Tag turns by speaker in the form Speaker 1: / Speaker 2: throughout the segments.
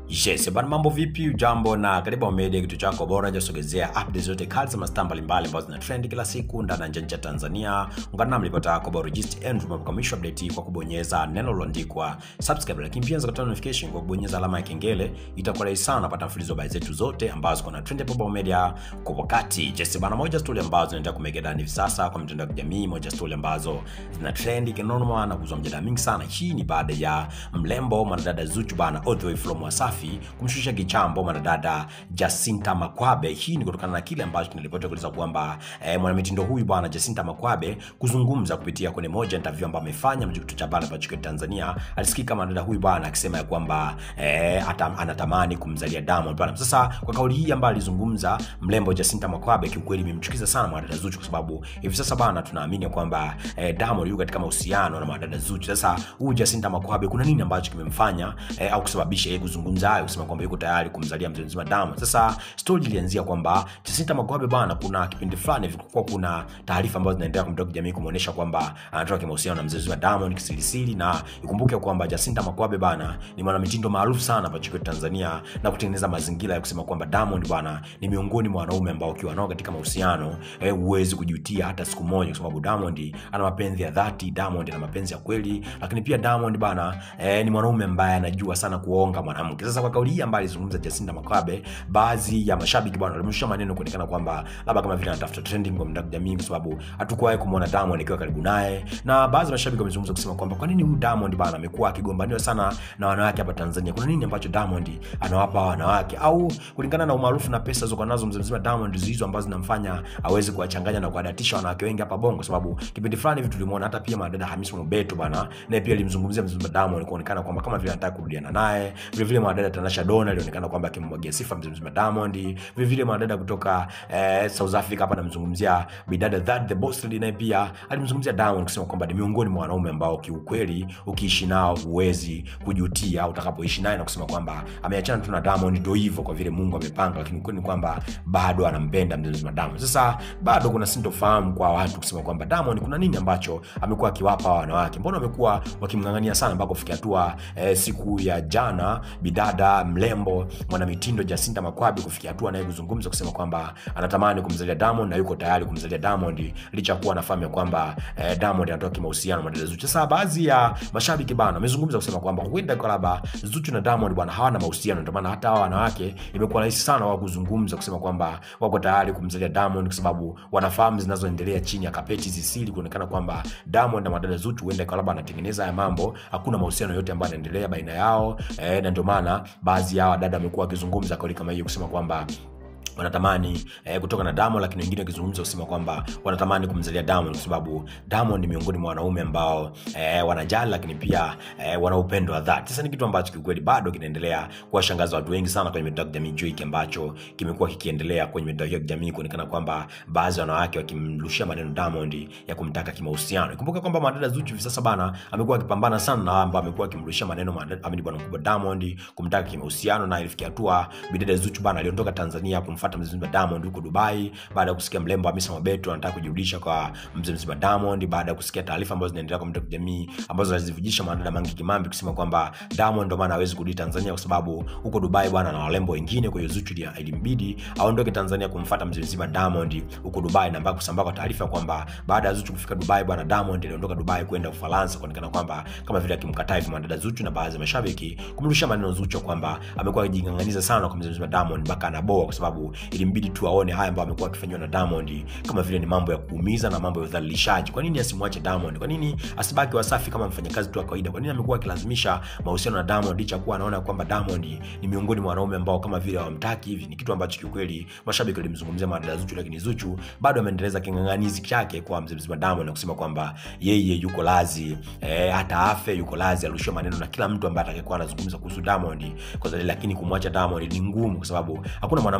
Speaker 1: Yes, bana mambo vipi? Ujambo na karibu Media, kitu chako bora jasogezea updates zote kali za mastaa mbalimbali ambazo zina trend kila siku ndani na nje ya Tanzania. Ungana nami ripota yako bora Regist Andrew mkamisha update kwa kubonyeza neno lililoandikwa subscribe, lakini pia unaweza notification kwa kubonyeza alama ya kengele. Itakuwa rahisi sana kupata mfululizo wa habari zetu zote ambazo kuna trend hapa Baba Media kwa wakati. Yes, bana moja story ambazo zinaendelea kumega ndani hivi sasa kwa mitandao ya kijamii, moja story ambazo zina trend kinoma na kuzua mjadala mingi sana. Hii ni baada ya mlembo mwanadada Zuchu bana all the way from Wasafi kumshusha kichambo mwanadada Jacinta Makwabe. Hii ni kutokana na kile ambacho kinaripotiwa kueleza kwamba eh, mwanamitindo huyu bwana Jacinta Makwabe kuzungumza kupitia kwenye moja interview ambayo amefanya mjini cha pale pa Chukio Tanzania, alisikika mwanadada huyu bwana akisema ya kwamba eh, ata, anatamani kumzalia Diamond bwana. Sasa kwa kauli hii ambayo alizungumza mlembo Jacinta Makwabe, kiukweli imemchukiza sana mwanadada Zuchu, kwa sababu hivi sasa bwana tunaamini kwamba eh, Diamond yuko katika mahusiano na mwanadada Zuchu. Sasa huyu Jacinta Makwabe kuna nini ambacho kimemfanya eh, au kusababisha yeye kuzungumza hayo kusema kwamba yuko tayari kumzalia mzee mzima Diamond. Sasa story ilianzia kwamba Jacinta Makwabe bwana, kuna kipindi fulani vilikuwa kuna taarifa ambazo zinaendelea kwa mtandao jamii kumuonesha kwamba anatoka kimahusiano na mzee mzima Diamond kisirisiri, na ikumbuke kwamba Jacinta Makwabe bwana ni mwanamitindo maarufu sana hapa nchini Tanzania na kutengeneza mazingira ya kusema kwamba Diamond bwana ni miongoni mwa wanaume ambao ukiwa nao katika mahusiano eh, huwezi kujutia hata siku moja, kwa sababu Diamond ana mapenzi ya dhati, Diamond ana mapenzi ya kweli, lakini pia Diamond bwana eh, ni mwanaume ambaye anajua sana kuonga mwanamke. Sasa kwa kauli hii ambayo alizungumza Jacinta Makwabe, baadhi ya mashabiki bwana walimshusha maneno kuonekana kwamba labda kama vile anatafuta trending kwa mtandao jamii, kwa sababu hatukuwahi kumuona Diamond akiwa karibu naye, na baadhi ya mashabiki wamezungumza kusema kwamba kwa nini huyu Diamond bwana amekuwa akigombaniwa sana na wanawake hapa Tanzania? Kuna nini ambacho Diamond anawapa wanawake, au kulingana na umaarufu na pesa zilizokuwa nazo mzee mzima Diamond hizo ambazo zinamfanya aweze kuwachanganya na kuwadatisha wanawake wengi hapa Bongo, kwa sababu kipindi fulani hivi tulimuona hata pia madada Hamisa Mobeto bwana, naye pia alimzungumzia mzee mzima Diamond kuonekana kwamba kama vile anataka kurudiana naye. Vile vile mwanadada Tanasha Donna alionekana kwamba akimwagia sifa mzee mzima Diamond. Vile vile mwanadada kutoka eh, South Africa hapa anamzungumzia bidada that the boss lady, naye pia alimzungumzia Diamond kusema kwamba ni miongoni mwa wanaume ambao kiukweli ukiishi nao huwezi kujutia utakapoishi naye, na kusema kwamba ameachana tu na Diamond ndio hivyo, kwa vile Mungu amepanga, lakini ukweli ni kwamba bado anampenda mzee mzima Diamond. Sasa bado kuna sintofahamu kwa watu kusema kwamba Diamond kuna nini ambacho amekuwa akiwapa wanawake, mbona wamekuwa wakimng'ang'ania sana mpaka kufikia hatua eh, siku ya jana bidada mlembo mwanamitindo Jacinta Makwabe kufikia hatua naye kuzungumza kusema kwamba anatamani kumzalia Diamond na yuko tayari kumzalia Diamond licha ya kuwa anafahamu ya kwamba eh, Diamond anatoka kimahusiano na dada Zuchu. Sasa baadhi ya mashabiki bana wamezungumza kusema kwamba huenda kwa labda Zuchu na Diamond bwana hawana mahusiano, ndio maana hata hawa wanawake imekuwa rahisi sana wao kuzungumza kusema kwamba wako tayari kumzalia Diamond kwa sababu wanafahamu zinazoendelea chini ya kapeti hizi siri, kuonekana kwamba Diamond na madada Zuchu huenda kwa labda anatengeneza haya mambo, hakuna mahusiano yote ambayo yanaendelea baina yao eh, na ndio maana baadhi ya wadada wamekuwa wakizungumza kauli kama hiyo kusema kwamba wanatamani eh, kutoka na Diamond, lakini wengine wakizungumza kusema kwamba wanatamani kumzalia Diamond kwa sababu Diamond ni miongoni mwa wanaume ambao eh, wanajali, lakini pia eh, wana upendo wa dhati. Sasa ni kitu ambacho kiukweli bado kinaendelea kuwashangaza watu wengi sana kwenye mitandao ya kijamii juu hiki ambacho kimekuwa kikiendelea kwenye mitandao ya kijamii kuonekana kwamba baadhi ya wanawake wakimrushia maneno Diamond ya kumtaka kimahusiano. Ikumbuka kwamba madada Zuchu hivi sasa bana amekuwa akipambana sana na ambao amekuwa akimrushia maneno amini bwana mkubwa Diamond kumtaka kimahusiano, na ilifikia hatua bidada Zuchu bana aliondoka Tanzania kumfuata mzee mzima Diamond huko Dubai baada ya kusikia mlembo Hamisa Mobeto anataka kujirudisha kwa mzee mzima Diamond, baada ya kusikia taarifa ambazo zinaendelea kwa mtandao wa kijamii ambazo zinazivujisha mwanadada Mange Kimambi kusema kwamba Diamond ndo maana hawezi kurudi Tanzania kwa sababu huko Dubai bwana na walembo wengine. Kwa hiyo Zuchu ilimbidi aondoke Tanzania kumfuata mzee mzima Diamond huko Dubai, na mpaka kusambaa kwa taarifa kwamba baada ya Zuchu kufika Dubai bwana Diamond aliondoka Dubai kwenda Ufaransa, kuonekana kwamba kama vile akimkataa hivi mwanadada Zuchu na baadhi ya mashabiki kumrusha maneno Zuchu kwamba amekuwa akijing'ang'aniza sana kwa mzee mzima Diamond mpaka anaboa kwa sababu ilimbidi tu aone haya ambayo amekuwa akifanywa na Diamond kama vile ni mambo ya kuumiza na mambo ya udhalilishaji. Kwa nini asimwache Diamond? Kwa nini asibaki Wasafi kama mfanyakazi tu wa kawaida? Kwa nini amekuwa akilazimisha mahusiano na Diamond licha kuwa anaona kwamba Diamond ni miongoni mwa wanaume ambao kama vile hawamtaki hivi? Ni kitu ambacho kiukweli mashabiki walimzungumzia madada Zuchu, lakini Zuchu bado ameendeleza king'ang'anizi chake kwa mzee mzima Diamond na kusema kwamba yeye yuko lazi eh, hata afe yuko lazi arushiwe maneno na kila mtu ambaye atakayekuwa anazungumza kuhusu Diamond kwa sababu, lakini kumwacha Diamond ni ngumu, kwa sababu hakuna mwanamke ambaye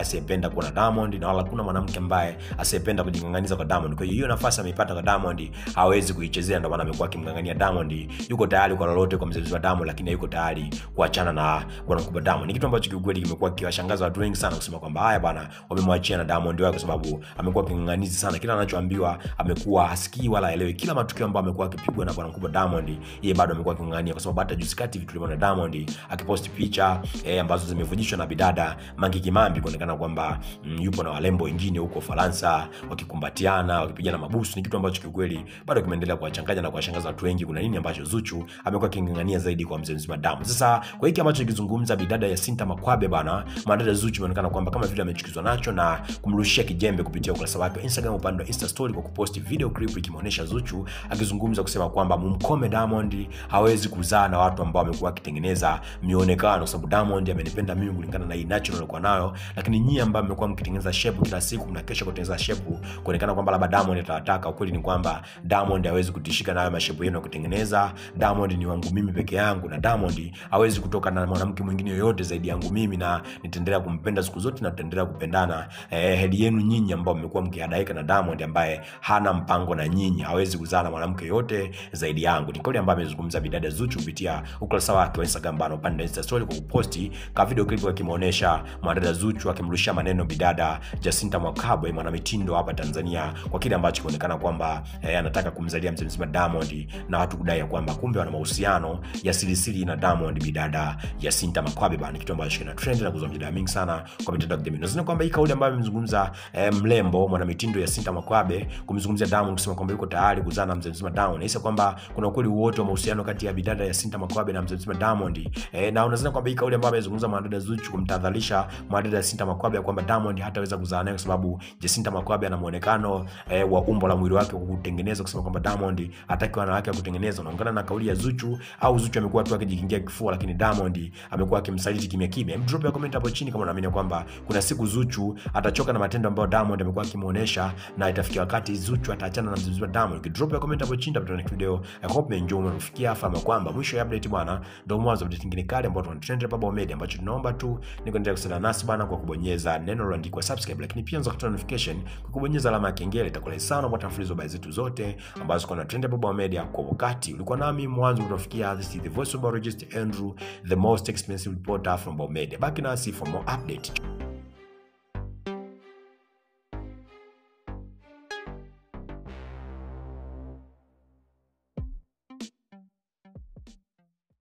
Speaker 1: asiyependa kuwa na Diamond na wala hakuna mwanamke ambaye asiyependa kujing'ang'aniza kwa Diamond. Kwa hiyo hiyo nafasi ameipata kwa Diamond hawezi kuichezea, ndio maana amekuwa akimng'ang'ania Diamond. Yuko tayari kwa lolote kwa mzee wa Diamond, lakini hayuko tayari kuachana na bwana mkubwa Diamond. Ni kitu ambacho kiukweli kimekuwa kiwashangaza watu wengi sana kusema kwamba haya bwana, wamemwachia na Diamond wao, kwa sababu amekuwa king'ang'anizi sana. Kila anachoambiwa amekuwa hasikii wala haelewi. Kila matukio ambayo amekuwa akipigwa na bwana mkubwa Diamond, yeye bado amekuwa aking'ang'ania, kwa sababu hata juzi kati vitu tuliona Diamond akiposti picha eh, ambazo zimevujishwa na bidada Mangi Kimambi kuonekana kwamba mm, yupo na walembo wengine huko Ufaransa wakikumbatiana wakipigana mabusu. Ni kitu ambacho kiukweli bado kimeendelea kuwachanganya na kuwashangaza watu wengi. Kuna nini ambacho Zuchu amekuwa aking'ang'ania zaidi kwa mzee mzima Diamond? Sasa kwa hiki ambacho kizungumza bidada ya Sinta Makwabe bana, mwanadada Zuchu imeonekana kwamba kama vile amechukizwa nacho na kumrushia kijembe kupitia ukurasa wake wa Instagram upande wa Insta story kwa kuposti video clip ikimuonesha Zuchu akizungumza kusema kwamba mumkome Diamond, hawezi kuzaa na watu ambao wamekuwa akitengeneza mionekano, kwa sababu Diamond amenipenda mimi kulingana na hii natural alikuwa nayo, lakini nyinyi ambao mmekuwa mkitengeneza shape kila siku mnakesha kutengeneza shape kuonekana kwamba labda Diamond atawataka. Ukweli ni kwamba Diamond hawezi kutishika nayo mashape yenu ya kutengeneza. Diamond ni wangu mimi peke yangu, na Diamond hawezi kutoka na mwanamke mwingine yoyote zaidi yangu mimi, na nitaendelea kumpenda siku zote na tutaendelea kupendana. Eh, hedi yenu nyinyi ambao mmekuwa mkihadaika na Diamond ambaye hana mpango na nyinyi, hawezi kuzaa na mwanamke yoyote zaidi yangu. Ni kauli ambayo amezungumza bidada Zuchu kupitia ukurasa wake wa Instagram bana, upande wa Insta story kwa kuposti ka video clip akimuonesha mwanadada Zuchu akimrushia maneno bidada Jacinta Mwakabwe mwanamitindo hapa Tanzania kwa kile ambacho kinaonekana kwamba eh, anataka kumzalia mzee mzima Diamond na watu kudai ya kwamba kumbe wana mahusiano ya sirisiri na Diamond bidada Jacinta Mwakabwe bana, kitu ambacho kina trend na kuzua mjadala mingi sana kwa mitandao ya kijamii. Nadhani kwamba hii kauli ambayo amemzungumza eh, mlembo mwanamitindo Jacinta Mwakabwe kumzungumzia Diamond kusema kwamba yuko tayari kuzaa na mzee mzima Diamond, hisa kwamba kuna ukweli wote wa mahusiano kati ya bidada Jacinta Mwakabwe na mzee mzima Diamond eh, na unadhani kwamba hii kauli ambayo amezungumza mwanadada Zuchu kumtadhalisha mwanadada Jacinta Mwakabwe kwamba Diamond hataweza kuzaa naye kwa sababu Jacinta Mwakabwe ana muonekano eh, wa umbo la mwili wake kwa kutengeneza, kusema kwamba Diamond hataki wanawake wa kutengeneza. Unaungana na kauli ya Zuchu au Zuchu amekuwa tu akijikingia kifua, lakini Diamond amekuwa akimsaliti kimya kimya? Hebu drop ya comment hapo chini kama unaamini kwamba kuna siku Zuchu atachoka na matendo ambayo Diamond amekuwa akimuonesha na itafikia wakati Zuchu ataachana na mzee Diamond. Drop ya comment hapo chini, tutapata video. I hope umeenjoy, umefikia fahamu kwamba mwisho ya update bwana ndio mwanzo wa update nyingine kali ambayo tunatrend hapa Baba Media, ambacho tunaomba tu ni kuendelea kusaidia nasi bana kwa kubonyeza neno lililoandikwa subscribe, lakini pia unaweza kupata notification kwa kubonyeza alama ya kengele. Itakuwa sana kupata mfululizo habari zetu zote ambazo ziko na trend hapa Baba Media kwa wakati. Ulikuwa nami mwanzo kutofikia, this is the voice of Biologist Andrew, the most expensive reporter from Baba Media. Baki nasi for more update.